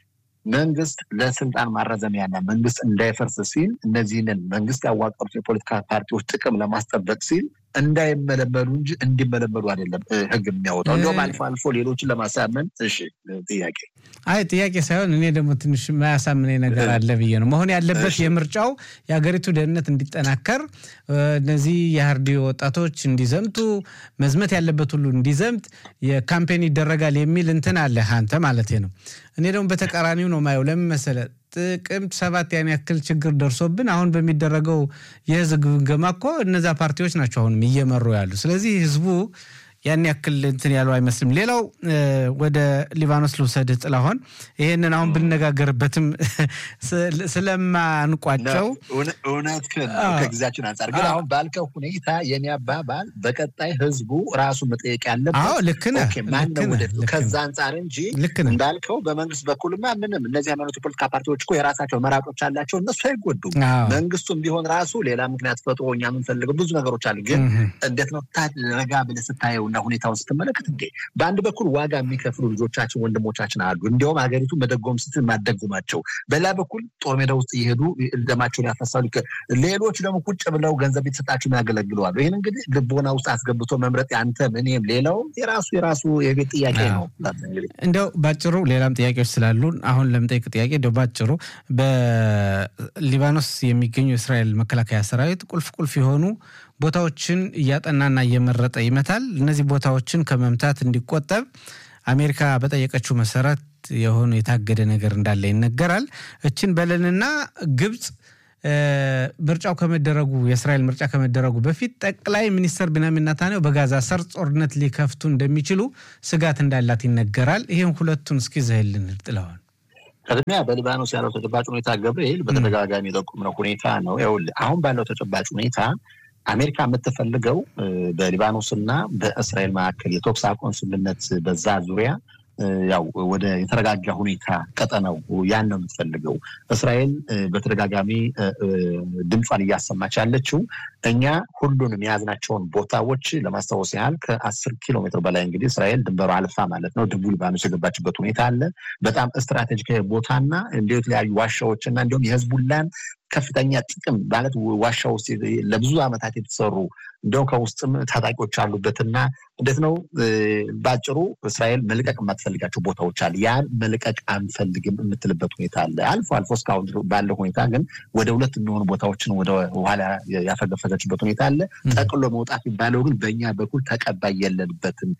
መንግስት ለስልጣን ማራዘሚያና መንግስት እንዳይፈርስ ሲል እነዚህንን መንግስት ያዋቀሩት የፖለቲካ ፓርቲዎች ጥቅም ለማስጠበቅ ሲል እንዳይመለመሉ እንጂ እንዲመለመሉ አይደለም ህግ የሚያወጣው። እንዲሁም አልፎ አልፎ ሌሎችን ለማሳመን። እሺ ጥያቄ አይ ጥያቄ ሳይሆን እኔ ደግሞ ትንሽ የማያሳምነኝ ነገር አለ ብዬ ነው። መሆን ያለበት የምርጫው የሀገሪቱ ደህንነት እንዲጠናከር፣ እነዚህ የሀርዲ ወጣቶች እንዲዘምቱ፣ መዝመት ያለበት ሁሉ እንዲዘምት የካምፔን ይደረጋል የሚል እንትን አለ አንተ ማለት ነው። እኔ ደግሞ በተቃራኒው ነው ማየው። ለምን መሰለህ? ጥቅምት ሰባት ያን ያክል ችግር ደርሶብን አሁን በሚደረገው የህዝብ ግምገማ እኮ እነዛ ፓርቲዎች ናቸው አሁንም እየመሩ ያሉ። ስለዚህ ህዝቡ ያን ያክል እንትን ያለው አይመስልም። ሌላው ወደ ሊባኖስ ልውሰድህ ጥላሁን፣ ይሄንን አሁን ብንነጋገርበትም ስለማንቋጨው እውነት ከጊዜያችን አንጻር ግን አሁን ባልከው ሁኔታ የኔ አባባል በቀጣይ ህዝቡ ራሱ መጠየቅ ያለበት ልክ ነህ ማነው ወደፊት ከዛ አንጻር እንጂ እንዳልከው በመንግስት በኩልማ ምንም እነዚህ ሃይማኖት የፖለቲካ ፓርቲዎች እኮ የራሳቸው መራጮች አላቸው። እነሱ አይጎዱም። መንግስቱም ቢሆን ራሱ ሌላ ምክንያት ፈጥሮ እኛ የምንፈልገው ብዙ ነገሮች አሉ። ግን እንዴት ነው ረጋ ብለህ ስታየው እና ሁኔታውን ስትመለከት እንዴ በአንድ በኩል ዋጋ የሚከፍሉ ልጆቻችን ወንድሞቻችን አሉ። እንዲያውም ሀገሪቱ መደጎም ስትል ማደጉማቸው፣ በሌላ በኩል ጦር ሜዳ ውስጥ እየሄዱ ደማቸውን ያፈሳሉ። ሌሎች ደግሞ ቁጭ ብለው ገንዘብ የተሰጣቸው ያገለግለዋሉ። ይህን እንግዲህ ልቦና ውስጥ አስገብቶ መምረጥ ያንተም እኔም ሌላው የራሱ የራሱ የቤት ጥያቄ ነው። እንዲያው ባጭሩ ሌላም ጥያቄዎች ስላሉን አሁን ለምጠይቅ ጥያቄ እንዲያው ባጭሩ በሊባኖስ የሚገኙ የእስራኤል መከላከያ ሰራዊት ቁልፍ ቁልፍ የሆኑ ቦታዎችን እያጠናና እየመረጠ ይመታል። እነዚህ ቦታዎችን ከመምታት እንዲቆጠብ አሜሪካ በጠየቀችው መሰረት የሆነ የታገደ ነገር እንዳለ ይነገራል። እችን በለንና ግብፅ ምርጫው ከመደረጉ የእስራኤል ምርጫ ከመደረጉ በፊት ጠቅላይ ሚኒስትር ቢንያሚን ኔታንያሁ በጋዛ ሰርጥ ጦርነት ሊከፍቱ እንደሚችሉ ስጋት እንዳላት ይነገራል። ይህን ሁለቱን እስኪ ዘህልን ጥለዋል። ቅድሚያ በሊባኖስ ያለው ተጨባጭ ሁኔታ ገብርኤል በተደጋጋሚ የጠቆምነው ሁኔታ ነው። ይኸውልህ አሁን ባለው ተጨባጭ ሁኔታ አሜሪካ የምትፈልገው በሊባኖስ እና በእስራኤል መካከል የተኩስ አቁም ስምምነት በዛ ዙሪያ ያው ወደ የተረጋጋ ሁኔታ ቀጠናው ያን ነው የምትፈልገው። እስራኤል በተደጋጋሚ ድምጿን እያሰማች ያለችው እኛ ሁሉንም የያዝናቸውን ቦታዎች ለማስታወስ ያህል ከአስር ኪሎ ሜትር በላይ እንግዲህ እስራኤል ድንበሩ አልፋ ማለት ነው ደቡብ ሊባኖስ የገባችበት ሁኔታ አለ። በጣም ስትራቴጂካዊ ቦታና እንዲ የተለያዩ ዋሻዎችና እንዲሁም የህዝቡላን ከፍተኛ ጥቅም ማለት ዋሻ ውስጥ ለብዙ ዓመታት የተሰሩ እንደው ከውስጥም ታጣቂዎች አሉበትና እንዴት ነው በአጭሩ እስራኤል መልቀቅ የማትፈልጋቸው ቦታዎች አለ። ያን መልቀቅ አንፈልግም የምትልበት ሁኔታ አለ። አልፎ አልፎ እስካሁን ባለው ሁኔታ ግን ወደ ሁለት የሚሆኑ ቦታዎችን ወደ ኋላ ያፈገፈገችበት ሁኔታ አለ። ጠቅሎ መውጣት የሚባለው ግን በእኛ በኩል ተቀባይ የለንበትም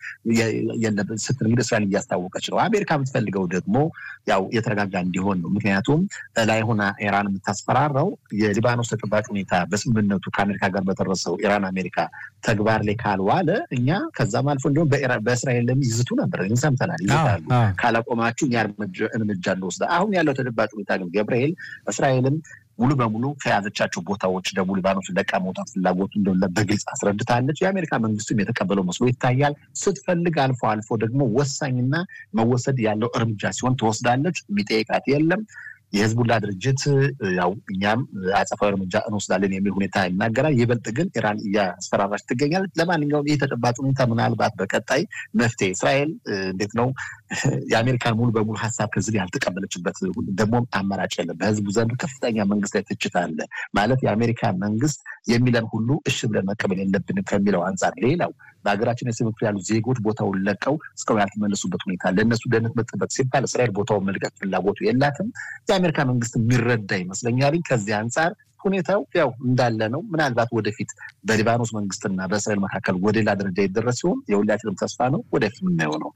ስትል እንግዲህ እስራኤል እያስታወቀች ነው። አሜሪካ የምትፈልገው ደግሞ ያው የተረጋጋ እንዲሆን ነው። ምክንያቱም ላይ ሆና ኢራን የምታስፈራራው የሊባኖስ ተጨባጭ ሁኔታ በስምምነቱ ከአሜሪካ ጋር በደረሰው ኢራን አሜሪካ ተግባር ላይ ካልዋለ እኛ ከዛም አልፎ እንዲሁም በእስራኤል ለም ይዝቱ ነበር፣ ሰምተናል። ይዝታሉ ካላቆማችሁ እኛ እርምጃ እንወስዳ። አሁን ያለው ተጨባጭ ሁኔታ ግን ገብርኤል እስራኤልም ሙሉ በሙሉ ከያዘቻቸው ቦታዎች ደቡብ ሊባኖስ ለቃ መውጣት ፍላጎቱ እንደሆነ በግልጽ አስረድታለች። የአሜሪካ መንግስትም የተቀበለው መስሎ ይታያል። ስትፈልግ አልፎ አልፎ ደግሞ ወሳኝና መወሰድ ያለው እርምጃ ሲሆን ትወስዳለች። የሚጠይቃት የለም። የህዝቡላ ድርጅት ያው እኛም አጸፋዊ እርምጃ እንወስዳለን የሚል ሁኔታ ይናገራል። ይበልጥ ግን ኢራን እያስፈራራች ትገኛለች። ለማንኛውም ይህ ተጨባጭ ሁኔታ ምናልባት በቀጣይ መፍትሄ እስራኤል እንዴት ነው የአሜሪካን ሙሉ በሙሉ ሀሳብ ከዚህ ያልተቀበለችበት ደግሞ አማራጭ የለም። በህዝቡ ዘንድ ከፍተኛ መንግስት ላይ ትችት አለ። ማለት የአሜሪካ መንግስት የሚለን ሁሉ እሺ ብለን መቀበል የለብንም ከሚለው አንጻር ሌላው በሀገራችን የስብ ክፍል ያሉ ዜጎች ቦታውን ለቀው እስካሁን ያልተመለሱበት ሁኔታ ለእነሱ ደህንነት መጠበቅ ሲባል እስራኤል ቦታውን መልቀቅ ፍላጎቱ የላትም። የአሜሪካ መንግስት የሚረዳ ይመስለኛል። ከዚህ አንጻር ሁኔታው ያው እንዳለ ነው። ምናልባት ወደፊት በሊባኖስ መንግስትና በእስራኤል መካከል ወደ ሌላ ደረጃ ይደረስ ሲሆን የሁላችንም ተስፋ ነው። ወደፊት የምናየው ነው።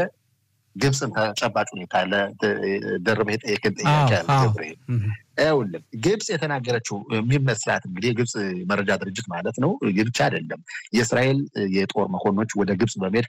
የግብፅን ተጨባጭ ሁኔታ ለደረበ የጠየቅን ጥያቄ ያለ ገብርኤል ይኸውልህ ግብፅ የተናገረችው የሚመስላት እንግዲህ የግብፅ መረጃ ድርጅት ማለት ነው። ብቻ አይደለም የእስራኤል የጦር መኮንኖች ወደ ግብፅ በመሄድ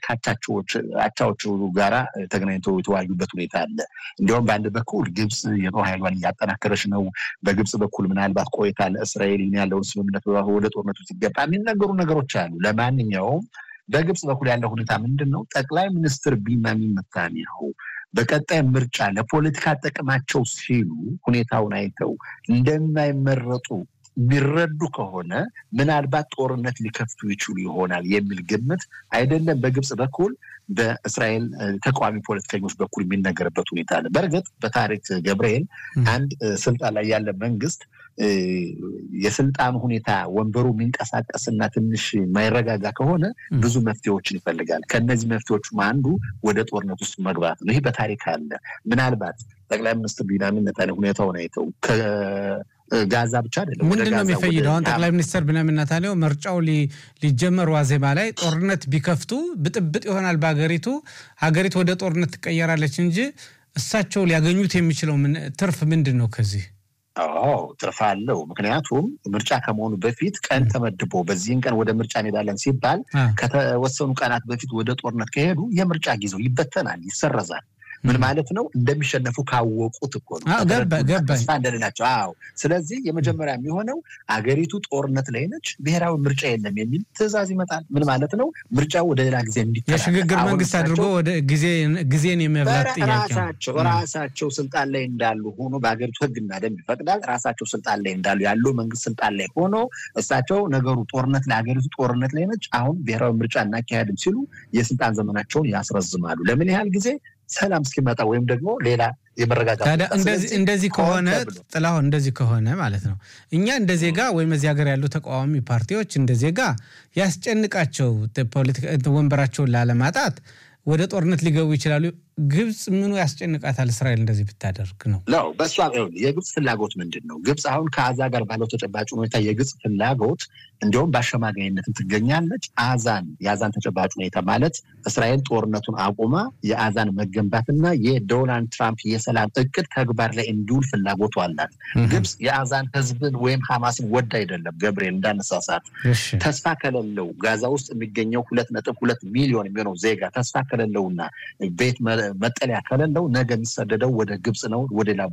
ከአቻዎቹ ጋራ ተገናኝተው የተወያዩበት ሁኔታ አለ። እንዲሁም በአንድ በኩል ግብፅ የጦር ኃይሏን እያጠናከረች ነው። በግብፅ በኩል ምናልባት ቆይታ ለእስራኤል ያለውን ስምምነት ወደ ጦርነቱ ሲገባ የሚነገሩ ነገሮች አሉ። ለማንኛውም በግብፅ በኩል ያለው ሁኔታ ምንድን ነው? ጠቅላይ ሚኒስትር ቢንያሚን ኔታንያሁ በቀጣይ ምርጫ ለፖለቲካ ጥቅማቸው ሲሉ ሁኔታውን አይተው እንደማይመረጡ የሚረዱ ከሆነ ምናልባት ጦርነት ሊከፍቱ ይችሉ ይሆናል የሚል ግምት አይደለም በግብፅ በኩል በእስራኤል ተቃዋሚ ፖለቲከኞች በኩል የሚነገርበት ሁኔታ አለ። በእርግጥ በታሪክ ገብርኤል አንድ ስልጣን ላይ ያለ መንግስት የስልጣኑ ሁኔታ ወንበሩ የሚንቀሳቀስና ትንሽ ማይረጋጋ ከሆነ ብዙ መፍትሄዎችን ይፈልጋል። ከእነዚህ መፍትሄዎቹም አንዱ ወደ ጦርነት ውስጥ መግባት ነው። ይህ በታሪክ አለ። ምናልባት ጠቅላይ ሚኒስትር ቢንያሚን ኔታንያሁ ሁኔታውን አይተው ጋዛ ብቻ አይደለም። ምንድን ነው የሚፈይደው? አሁን ጠቅላይ ሚኒስትር ቢንያሚን ኔታንያሁ ምርጫው ሊጀመር ዋዜማ ላይ ጦርነት ቢከፍቱ ብጥብጥ ይሆናል በሀገሪቱ፣ ሀገሪቱ ወደ ጦርነት ትቀየራለች እንጂ እሳቸው ሊያገኙት የሚችለው ትርፍ ምንድን ነው ከዚህ? አዎ ትርፍ አለው። ምክንያቱም ምርጫ ከመሆኑ በፊት ቀን ተመድቦ በዚህን ቀን ወደ ምርጫ እንሄዳለን ሲባል ከተወሰኑ ቀናት በፊት ወደ ጦርነት ከሄዱ የምርጫ ጊዜው ይበተናል፣ ይሰረዛል። ምን ማለት ነው? እንደሚሸነፉ ካወቁት እኮ ነው። ተስፋ እንደሌላቸው። አዎ። ስለዚህ የመጀመሪያ የሚሆነው አገሪቱ ጦርነት ላይ ነች፣ ብሔራዊ ምርጫ የለም የሚል ትዕዛዝ ይመጣል። ምን ማለት ነው? ምርጫው ወደ ሌላ ጊዜ እንዲ የሽግግር መንግስት አድርጎ ወደ ጊዜን የመብላት ጥያቄ ራሳቸው ራሳቸው ስልጣን ላይ እንዳሉ ሆኖ በሀገሪቱ ሕግና ደንብ ይፈቅዳል። ራሳቸው ስልጣን ላይ እንዳሉ ያለው መንግስት ስልጣን ላይ ሆኖ እሳቸው ነገሩ ጦርነት ላይ ሀገሪቱ ጦርነት ላይ ነች፣ አሁን ብሔራዊ ምርጫ እናካሄድም ሲሉ የስልጣን ዘመናቸውን ያስረዝማሉ። ለምን ያህል ጊዜ ሰላም እስኪመጣ ወይም ደግሞ ሌላ የመረጋጋት እንደዚህ ከሆነ ጥላሁን እንደዚህ ከሆነ ማለት ነው እኛ እንደ ዜጋ ወይም እዚህ ሀገር ያሉ ተቃዋሚ ፓርቲዎች እንደ ዜጋ ያስጨንቃቸው ወንበራቸውን ላለማጣት ወደ ጦርነት ሊገቡ ይችላሉ። ግብፅ ምኑ ያስጨንቃታል? እስራኤል እንደዚህ ብታደርግ ነው ነው በእሷ የግብፅ ፍላጎት ምንድን ነው? ግብፅ አሁን ከአዛ ጋር ባለው ተጨባጭ ሁኔታ የግብፅ ፍላጎት እንዲሁም በአሸማጋይነትም ትገኛለች። አዛን የአዛን ተጨባጭ ሁኔታ ማለት እስራኤል ጦርነቱን አቁማ የአዛን መገንባትና የዶናልድ ትራምፕ የሰላም እቅድ ተግባር ላይ እንዲውል ፍላጎቱ አላት። ግብፅ የአዛን ህዝብን ወይም ሐማስን ወድ አይደለም ገብርኤል እንዳነሳሳት ተስፋ ከሌለው ጋዛ ውስጥ የሚገኘው ሁለት ነጥብ ሁለት ሚሊዮን የሚሆነው ዜጋ ተስፋ ከሌለውና ቤት መጠለያ ከሌለው ነገ የሚሰደደው ወደ ግብፅ ነው ወደ ሌላ